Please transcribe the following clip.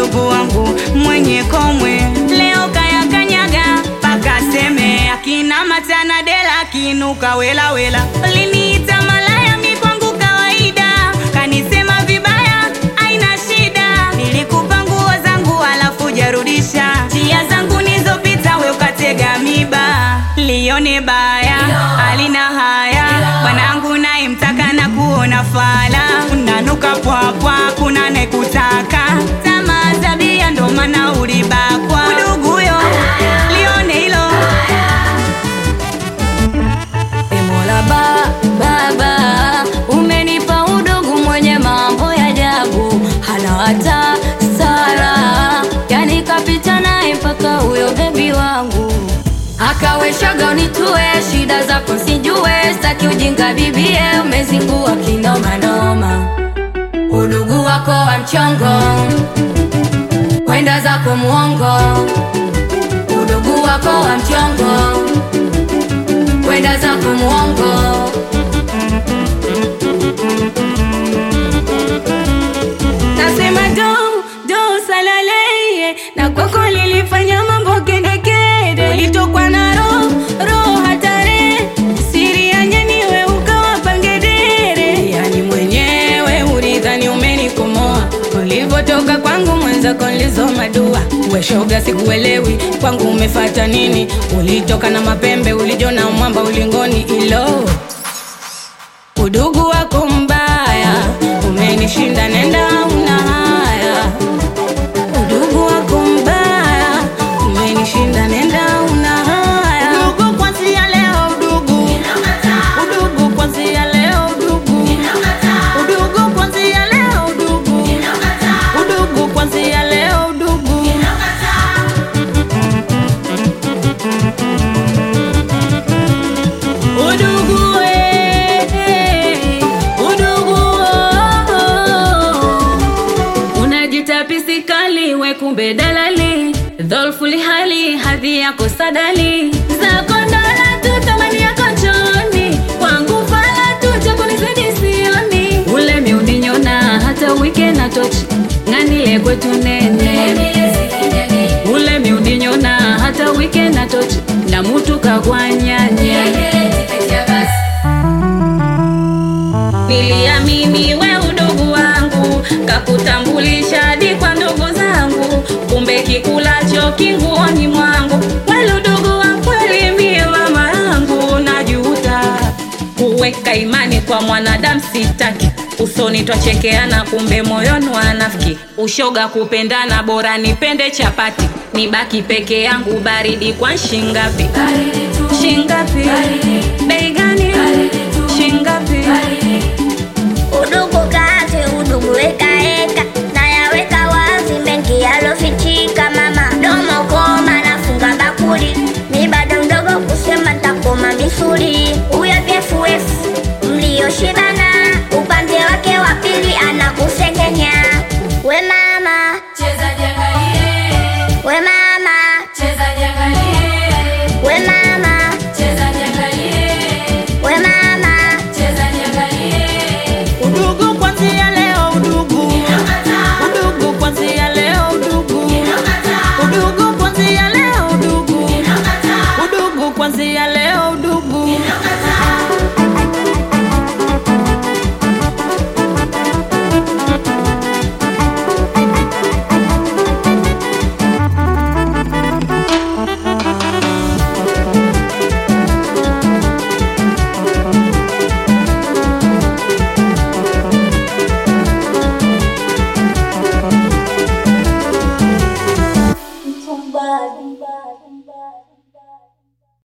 udugu wangu mwenye komwe leo kaya kanyaga paka seme akina matana dela kinuka wela wela liniita malaya mi kwangu kawaida kanisema vibaya aina shida nilikupa nguo zangu alafu jarudisha njia zangu nizopita we ukatega miba lione baya alina haya bwanangu naye mtaka na kuona fala unanuka pwapwa kuna nekutaka tamaa tabia ndo maana ulibakwa uduguyo lione hilo Emola ba, baba umenipa udugu mwenye mambo ya ajabu, hana hata sara, yani kapita naye mpaka huyo bebi wangu akaweshaga unitue shida zako sijue, staki ujinga bibie, umezingua kinomanoma, udugu wako wa mchongo, kwenda zako muongo, udugu wako wa mchongo kwenda zako muongo nasema do do salaleye na kwako lilifanya mambo kedekede ulitokwa na roho roho hatare siri ya nyaniwe ukawa pangedere yani mwenyewe ulidhani umenikomoa ulivyotoka kwangu mwenzako nilizoma dua weshoga sikuelewi kwangu umefata nini ulitoka na mapembe ulijona mwamba ulingoni ilo udugu wako mbaya umenishinda nenda una haya udugu wako mbaya umenishinda nenda una haya udugu kwanzia leo udugu udugu kwanzia leo udugu udugu kwanzia leo udugu udugu kwanzia leo udugu udugu eh, udugu oh. unajita pisikali we kumbe dalali dholfuli hali hadhi yako sadali zako ndola tu thamani yako choni kwangu fala tu chakunizidi sioni ule miuninyona hata wike na tochi ng'anile kwetu nene ule miuninyona hata wike na tochi na mutu kagwanyanye niliamini we udugu wangu kakutambulisha hadi kwa ndugu zangu kumbe kikulacho kinguoni mwangu wale udugu wa kweli mie mama yangu najuta kuweka imani kwa mwanadamu sitaki usoni twachekeana kumbe moyoni wanafiki ushoga kupendana bora nipende chapati nibaki peke yangu baridi kwa shingapi shingapi bei gani shingapi Udugu kati, udugu wekaeka, nayaweka wazi mengi yalofichika. Mama domo koma, nafunga bakuli, mi bado mdogo kusema ntakoma misuli. Huyo BFF mlioshibana, upande wake wa pili anakusengenya. We mama, we mama, we mama, we mama. udugu kwanzia leo udugu udugu kwanzia leo udugu udugu kwanzia leo udugu udugu kwanzia